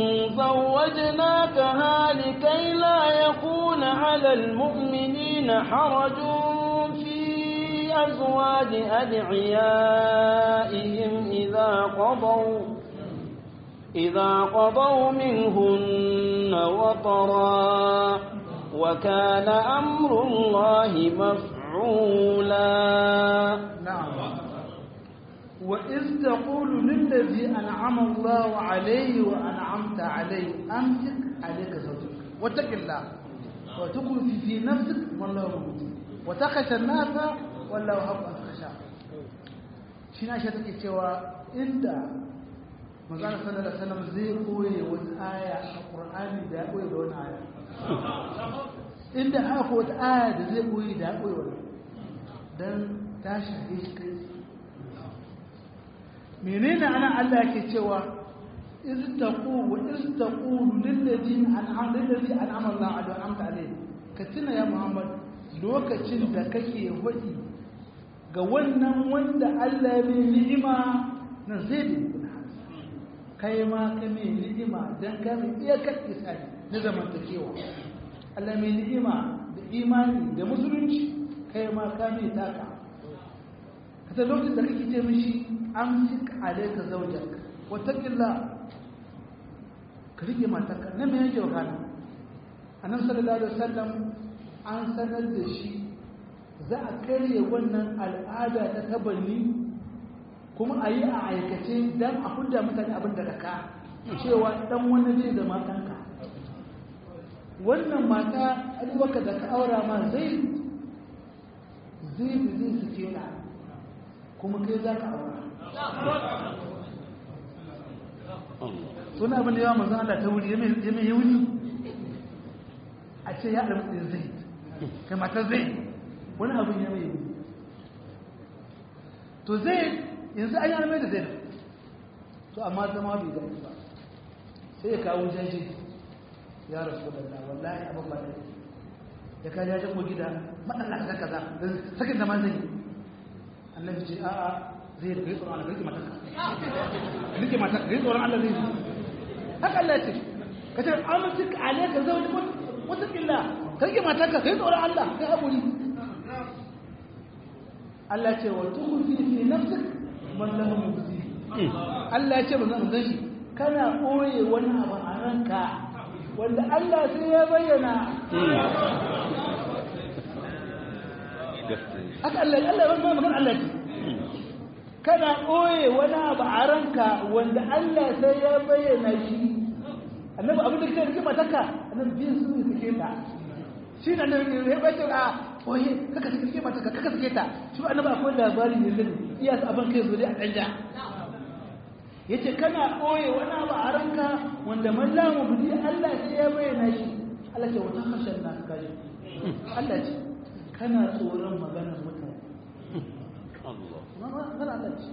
زوجناكها لكي لا يكون على المؤمنين حرج في أزواج أدعيائهم إذا قضوا إذا قضوا منهن وطرا وكان أمر الله مفعولا نعم وإذ تقول للذي أنعم الله عليه وأنعمت عليه أمسك عليك زوجك واتق الله وتخفي في نفسك wallahu mubdi wa takhasha an-nasa wallahu haqqan takhasha shi na shi take cewa inda manzon sallallahu alaihi wasallam zai koye wata aya a Qur'ani da ya koye da wani aya inda haka wata aya da zai koyi da ya koyi wani don ta shafe shi kai menene ana Allah ke cewa iz taqulu iz taqulu lil ladina an'ama lil ladina an'ama Allah alaihi wa amta alaihi ka tuna ya Muhammad lokacin da kake hudi ga wannan wanda Allah ya mai ni'ima na zai kai ma ka mai ni'ima dan ka mai iyakar isani na zamantakewa Allah mai ni'ima da imani da musulunci kai ma ka mai taka kasa lokacin da kake ce mishi amsik alayka zawjak wattaqillah ka rike matarka na mai yake wakana annabi sallallahu alaihi wasallam an sanar da shi za a karye wannan al'ada ta tabanni kuma a yi a aikace don a hudda mutane abin da ka cewa dan wani zai zama ɗanka wannan mata alwaka da ka aura ma zai zai zai suke na kuma kai za ka aura suna abin da yawa manzan Allah ta wuri ya mai yawuni a ce ya ɗan ɗin zai kai matar zai wani abin ya mai yawuni to zai yanzu an yi almai da zai to amma zama bai gani ba sai ya kawo jaji ya rasu da Allah wallahi abin ba da ya kaji ya ko gida matsala kaza kaza sakin da ma zai yi annabi ce a'a zai rike tsoron Allah rike mataka rike mataka rike tsoron Allah zai yi haka Allah ya ce ka ce amincik alaika zai wani wata illa ka rike mataka kai tsoron Allah kai haƙuri Allah ce wa tukhfi fi nafsik man lahu mubdi Allah ya ce manzon shi kana koye wani abu a ranka wanda Allah sai ya bayyana haka Allah Allah ya bayyana magana Allah ce kana koye wani abu a ranka wanda Allah sai ya bayyana shi annabi abin da kake rike mataka annabi biyan su ne suke ta shi ne annabi ya bayyana a oye kaka sake mataka kaka sake ta shi annabi akwai labari ne zai iya abin kai zo dai a danja yace kana ɓoye wani abu a ranka wanda mallamu budi Allah sai ya bayyana shi Allah ce wata hashen na kaji Allah ce kana tsoron maganar mutane Allah magana Allah ce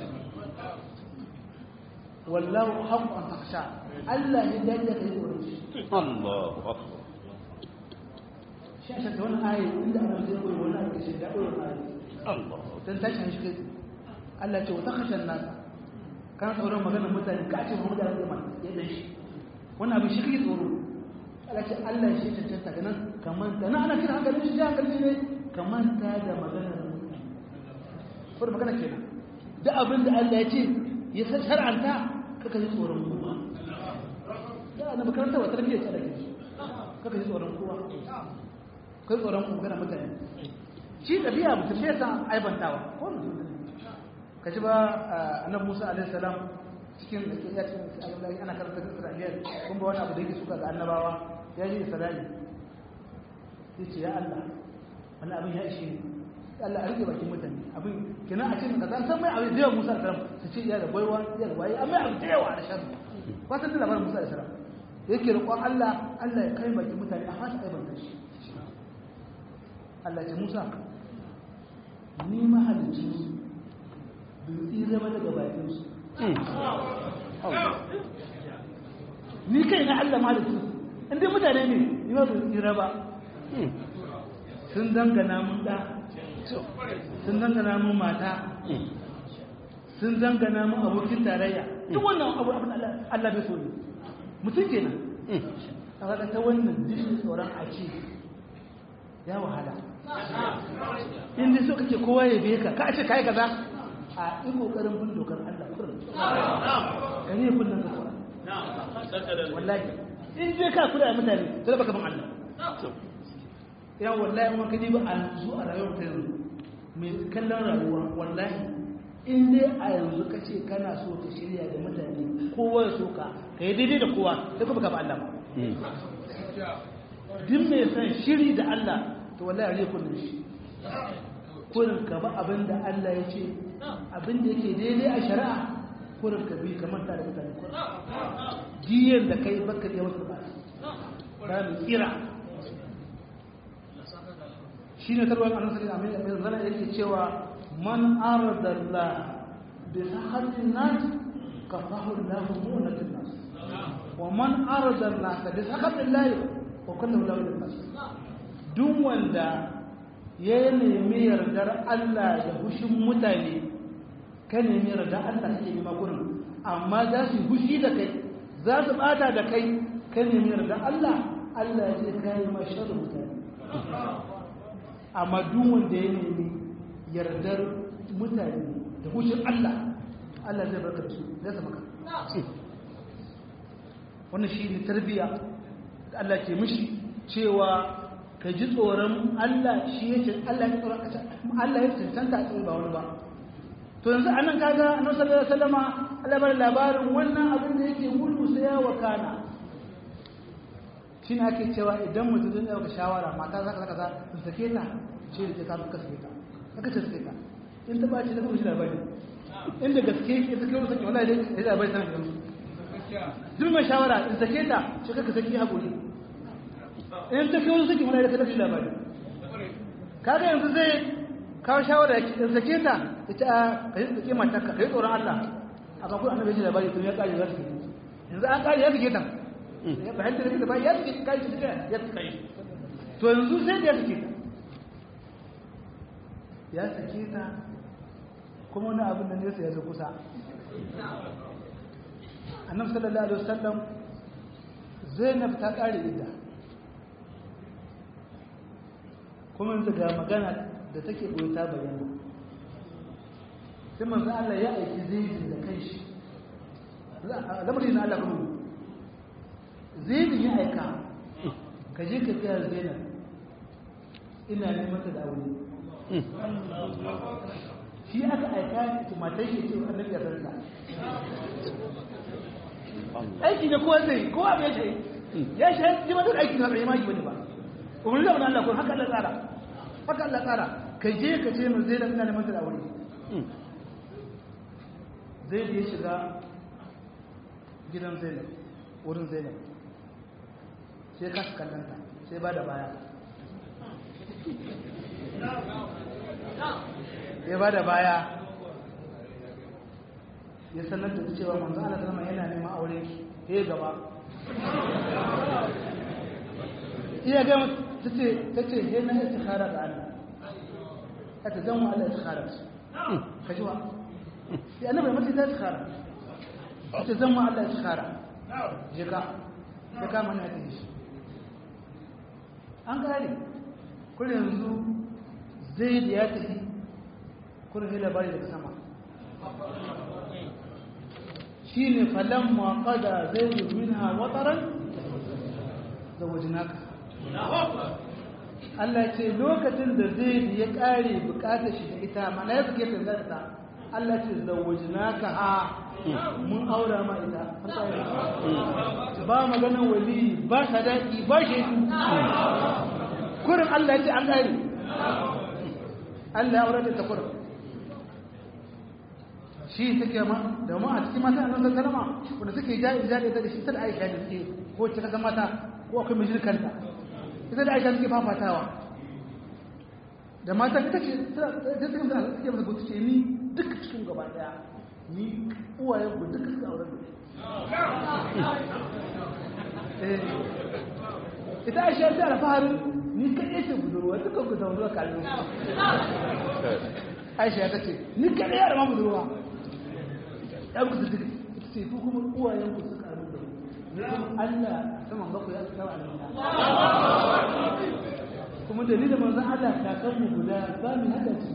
wallahu haqqan takhsha Allah ya dace kai tsoron shi Allahu akbar shi a shakka wani ayi inda ana zai koyi wani abu shi da koyi wani Allah dan tashi shi kai Allah ce wata hashen nasa kan tsoron maganar mutane ka ce Muhammadu ya zama ya dan shi wannan abin shi kake tsoro Allah ce Allah shi cancanta ga nan kamar ta nan ana kira hankalin shi hankalin ne kamar ta da maganar mutane ko da magana kenan duk abin da Allah ya ce ya san shar'anta kaka ji tsoron kowa da na makaranta wa tarbiyyar ta da ke kaka ji tsoron kowa kai tsoron maganar mutane shi ɗabi'a mutum bai san aibantawa ko mutum ka ji ba annabi Musa alaihi salam cikin ya ce ana karanta da Isra'iliya kun ba wani abu da yake suka ga annabawa ya ji Isra'ili yace ya Allah wannan abin ya ishe ni Allah a rike bakin mutane abin kenan a cikin kaza san mai abin da yawa Musa alaihi salam su ce ya da baiwa ya da waye amma abin da yawa da shan ba san da labarin Musa alaihi salam yake roƙon Allah Allah ya kai bakin mutane a fasa kai banta shi Allah ya ce Musa ni mahalicci bai zama daga bakinsu ni kai na Allah ma da su inda mutane ne ni ma bai tsira ba sun dangana mun da sun dangana mun mata sun dangana mun abokin tarayya duk wannan abu abin Allah bai so ne mutum kenan a ta wannan jishin tsoron a ce ya wahala inda so kake kowa ya biye ka ka ce kai kaza a yi kokarin bin dokar Allah kurin ka ne kullum ka kuwa wallahi in je ka kula da mutane sai baka bin Allah ya wallahi mun kaji ba a yanzu a rayuwar ta yanzu mai kallon rayuwa wallahi in dai a yanzu ka ce kana so ka shirya da mutane kowa ya so ka ka yi daidai da kowa sai kuma ka ba Allah ba duk mai son shiri da Allah to wallahi ariya kullun shi kullun ka ba abin da Allah ya ce abin da yake daidai a shari'a kullun ka bi kamar ta da mutane kullun jiyan da kai baka da wasu ba ba mu tsira shine tarwan annabi sallallahu alaihi wasallam yake cewa man arada Allah bi sahatin nas kafahu Allah mu'natin nas wa man arada an-nas bi sahatin Allah wa kullu lahu nas duk wanda ya nemi yardar Allah da hushin mutane ka nemi yardar Allah kake nema gurin amma za su hushi da kai za su bata da kai ka nemi yardar Allah Allah zai kai ma sharri mutane amma duk wanda ya nemi yardar mutane da hushin Allah Allah zai barka da su zai sa maka wannan shi ne tarbiya da Allah ke mishi cewa ka ji tsoron Allah shi ya ce Allah ya tsoron Allah ya cancanta a tsoron ba wani ba to yanzu anan kaga annabi sallallahu alaihi wasallama Allah bar labarin wannan abin da yake gudu sai ya wakana shine ake cewa idan mutum zai dauka shawara mata zaka zaka za in sake ta ce da ka ka sake ta kaka ce sake ta in ta bace da kuma shi labari inda gaske ke sake wani sake wallahi dai da labari sanan yanzu duk mai shawara in sake ta ce kaka sake hakuri in ta kai wani sake wallahi da ka shi labari kaga yanzu zai kawo shawara in sake ta ita ka yi sake mata ka yi tsoron Allah a kan kuma annabi shi labari to ya kare za su yanzu an kare ya sake ta ya fahimta da ba ya suke kai su suka ya suka yi to yanzu sai da ya suke ta ya suke ta kuma wani abin da nesa ya zo kusa annabi sallallahu alaihi wasallam zainab ta kare idda kuma yanzu ga magana da take boye ta bayyana sai manzo Allah ya aiki zaidin da kanshi lamarin na Allah kuma zainab ya aika ka je ka tsaya zainab ina neman ta da aure shi aka aika ki matar shi ce annabi ya sarka aiki ne kowa zai kowa bai shi ya shi ji ma duk aiki na bai maki bane ba umar da Allah ko haka Allah tsara haka Allah tsara ka je ka ce mun zainab ina neman ta da aure zai je shiga gidan zainab wurin zainab sai ka kallanta sai ba da baya ya ba da baya ya sanar da cewa manzo Allah sallama yana neman aure ki eh gaba iya ga tace tace he na istikhara da Allah ta zan wa Allah istikhara ka ji wa ya annabi mace ta istikhara ta zan wa Allah istikhara je ka ya kama na ta shi an gane kuma yanzu zai da ya tafi kuma sai labari daga sama shi ne falon maƙada zai yi minha wataran da wajinaka Allah ce lokacin da zai ya ƙare bukatar shi da ita mana ya suke tanzarta Allah ce da wajinaka ha mun aura ma ita ba maganin wali ba sadaki ba shi kurin Allah ya ce an ƙare Allah ya aure da kurin shi take ma da mu a cikin mata annabi sallama wanda suke ja'i ja'i da shi ta da Aisha da suke ko ta kaga mata ko akwai mijin kanta ita da Aisha suke fafatawa da mata ta ce ta ce ta ce mata gutu ce ni duk cikin gaba daya ni uwayen ku duka suka aure da ita Aisha ta alfaharin ni kaɗai ce budurwa dukkan ku zaune kallon Aisha ta ce ni kaɗai yara ma budurwa ɗan ku suke ita ce ku kuma uwayen ku suka aru da ne kuma Allah saman baku ya kawo aljanna kuma dalilin manzon Allah kakan mu guda ba mu hada su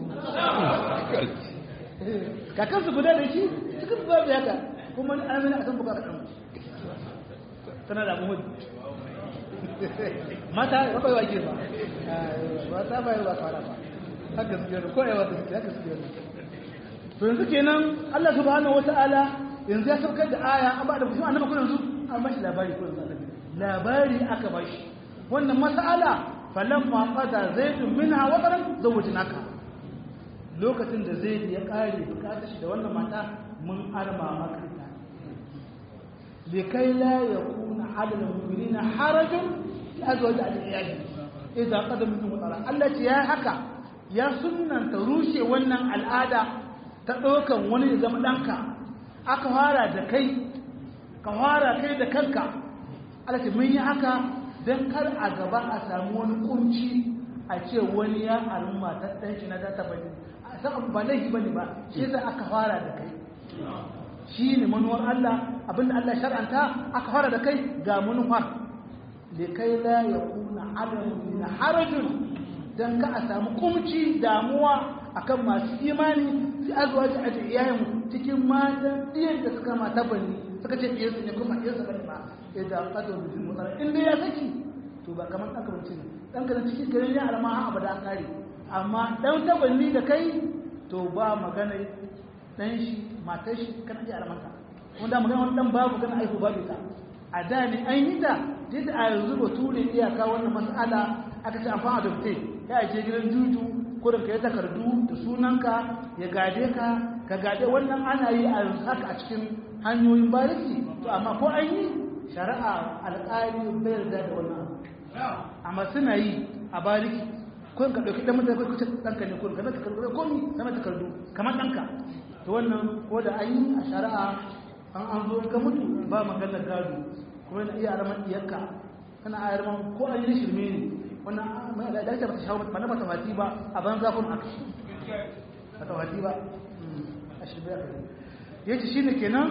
kakan su guda da shi cikin babu haka kuma ni amina a san buka kaɗan tana da muhimmi mata ba bai wake ba mata bai ba fara ba haka su ko yawa da haka su to yanzu kenan Allah subhanahu wata'ala yanzu ya saukar da aya an ba da kuma annabi kun yanzu an bashi labari ko yanzu annabi labari aka bashi wannan mas'ala falamma qada zaidun minha wataran zawajnaka lokacin da zaid ya kare bukatar shi da wannan mata mun arma maka ta likai la yakuna ala almu'minina harajun fi azwaj al-iyali idza qada minhum wataran Allah ce ya haka ya sunnanta rushe wannan al'ada ta ɗaukan wani ya zama ɗanka aka fara da kai ka fara kai da kanka alaƙi mun yi haka don kar a gaba a samu wani kunci a ce wani ya al'umma ta ɗanki na data bane a san ba laifi bane ba shi sai aka fara da kai shi ne manuwar Allah abinda Allah shar'anta aka fara da kai ga manufar likai la yakuna alamun na harajun don ka a samu kumci damuwa akan masu imani sai azuwa ji aji iyayen cikin matan ɗiyan da suka mata bane suka ce ɗiyan su ne kuma ɗiyan su bane ba idan ƙasar mutum mutsara in dai ya saki to ba kamar ɗan kamanci ne ɗan kanan cikin garin ya alama ha abada kare amma ɗan tabanni da kai to ba magana ɗan shi matar shi kana iya alamanta wanda magana wani ɗan babu gana aiko babu ta a da ne an yi ta duk a yanzu ba ture iyaka wannan mas'ala aka ce amfani adopte ya je gidan juju kurin ka yi takardu da sunanka ya gade ka ka gade wannan ana yi a haka a cikin hanyoyin bariki to amma ko an yi shari'a alƙali bai yarda da wannan amma suna yi a bariki kurin ka ɗauki ɗan mutane kuka ɗanka ne kurin ka zaka takardu komi sama takardu kamar ɗanka to wannan ko da an yi a shari'a an an zo ka mutu ba maganar gado kuma yana iya araman iyakka kana ayarman ko an yi shirme ne wannan da ake bata shawo ba na bata fati ba a ban zafin aka bata fati ba a shirbe aka ya ce shi ne kenan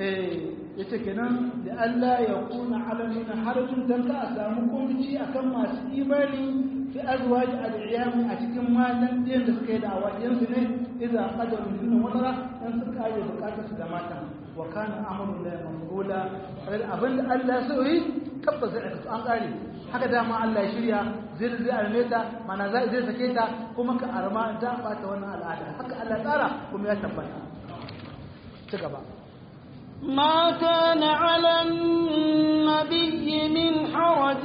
ya ce kenan da Allah ya kuna alamina harajin don ka a samu kunci a kan masu imani fi azwaji al'iyami a cikin matan ɗiyan da suka yi da awajensu ne idan a ƙadar mutumin wadara don su kare bukatar su da matan wa kana amrun la mafula abinda Allah so yi tabbas zai aikata an kare haka dama Allah ya shirya zai zai arme ta mana zai zai sake ta kuma ka arma ta bata wannan al'ada haka Allah tsara kuma ya tabbata ci gaba ما كان على النبي من حرج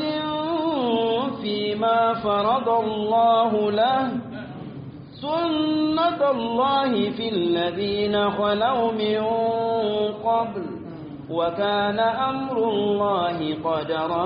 فيما فرض الله له سنة الله في الذين خلوا من قبل وكان أمر الله قدرا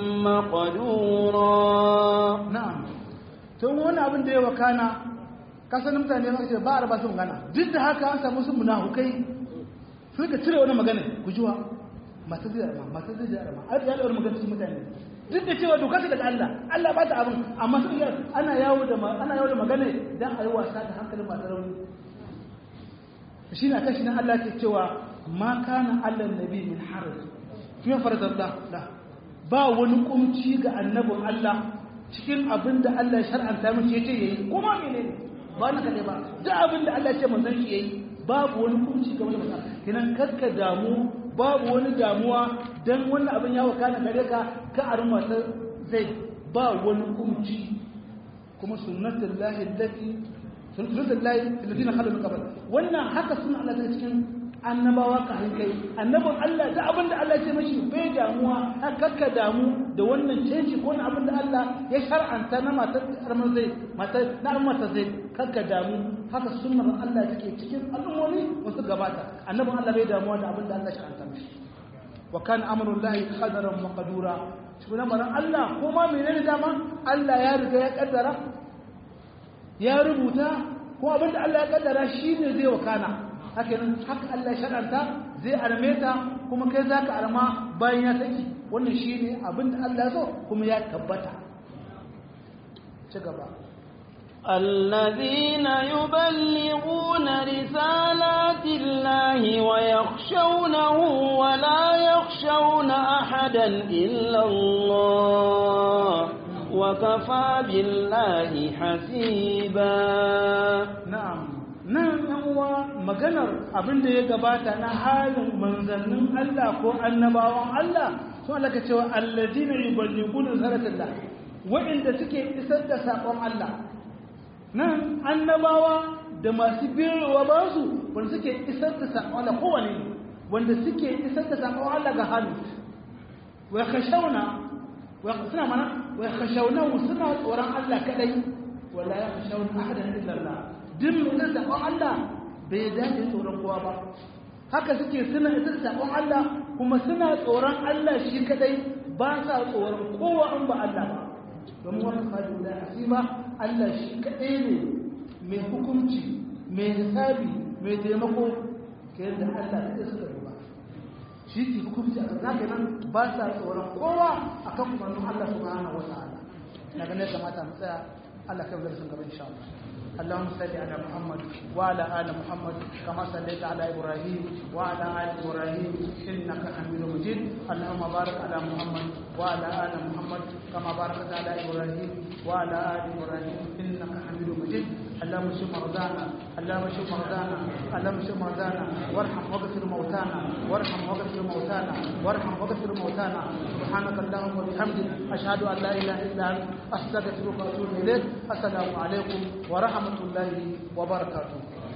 مقدورا na'am tun wani abin da ya wakana kasan mutane ma ce ba a raba sun gana duk da haka an samu su munafukai sun ka cire wani magana ku jiwa mata zai arma mata zai arma a ya da magana cikin mutane duk da cewa doka ce daga Allah Allah ba ta abin amma sun yi ana yawo da ana yawo da magana dan a yi wasa da hankalin masu rauni shi na kashi na Allah ke cewa ma kana Allah nabi min haraj fi faradallah la ba wani kumci ga annabin Allah cikin abin da Allah ya shar'anta mishi yace yayi kuma menene ba na kade ba duk abin da Allah ya ce manzon shi yayi babu wani kumci ga wani mutum kinan kakka damu babu wani damuwa dan wannan abin ya wakana gare ka ka arma ta zai ba wani kumci kuma sunnatullahi allati sunnatullahi alladhina khalu min qabl wannan haka sunna Allah ta cikin annabawa ka kai annabin Allah da abin da Allah ya ce mashi bai damuwa kakka damu da wannan canji ko na abin da Allah ya shar'anta na matar armar zai matar na armar zai kakka damu haka sunnar Allah take cikin al'ummomi wasu gabata annabin Allah bai damuwa da abin da Allah ya shar'anta mashi wa kana amrullahi qadaran maqdura shi lamarin Allah ko ma menene dama Allah ya riga ya kaddara ya rubuta ko abin da Allah ya kaddara shine zai wakana haka nan haka Allah shar'anta zai arme ta kuma kai zaka arma bayan ya saki wannan shine abinda Allah ya so kuma ya tabbata ci gaba الذين يبلغون رسالات الله ويخشونه ولا يخشون أحدا إلا الله وكفى بالله حسيبا na'am nan yan uwa maganar abin da ya gabata na halin manzannin Allah ko annabawan Allah sun Allah ka cewa alladina yuballighuna risalatillah wa'inda suke isar da sakon Allah nan annabawa da masu biyowa ba su wanda suke isar da sakon Allah kowane ne wanda suke isar da sakon Allah ga hannu wa khashawna wa suna mana wa yakhshawnahu suna tsoron Allah kadai wala yakhshawna ahadan illa Allah duk mutum da Allah bai dace tsoron kowa ba haka suke suna ita sabon Allah kuma suna tsoron Allah shi kadai ba sa tsoron kowa an ba Allah ba domin wani fadi da hasiba Allah shi kadai ne mai hukunci mai hisabi mai taimako ke yadda Allah ya suka duba shi ke hukunci a kan nan ba sa tsoron kowa akan umarnin Allah subhanahu wa ta'ala na ganin kamata mu tsaya Allah kai mu sun gaba insha Allah اللهم صل على محمد وعلى ال محمد كما صليت على ابراهيم وعلى ال ابراهيم انك حميد مجيد اللهم بارك على محمد وعلى ال محمد كما باركت على ابراهيم وعلى ال ابراهيم انك حميد مجيد اللهم اشف مرضانا اللهم اشف مرضانا اللهم اشف مرضانا وارحم واغفر موتانا وارحم واغفر موتانا وارحم واغفر موتانا سبحانك اللهم وبحمدك اشهد ان لا اله الا انت استغفرك واتوب اليك السلام عليكم ورحمه الله وبركاته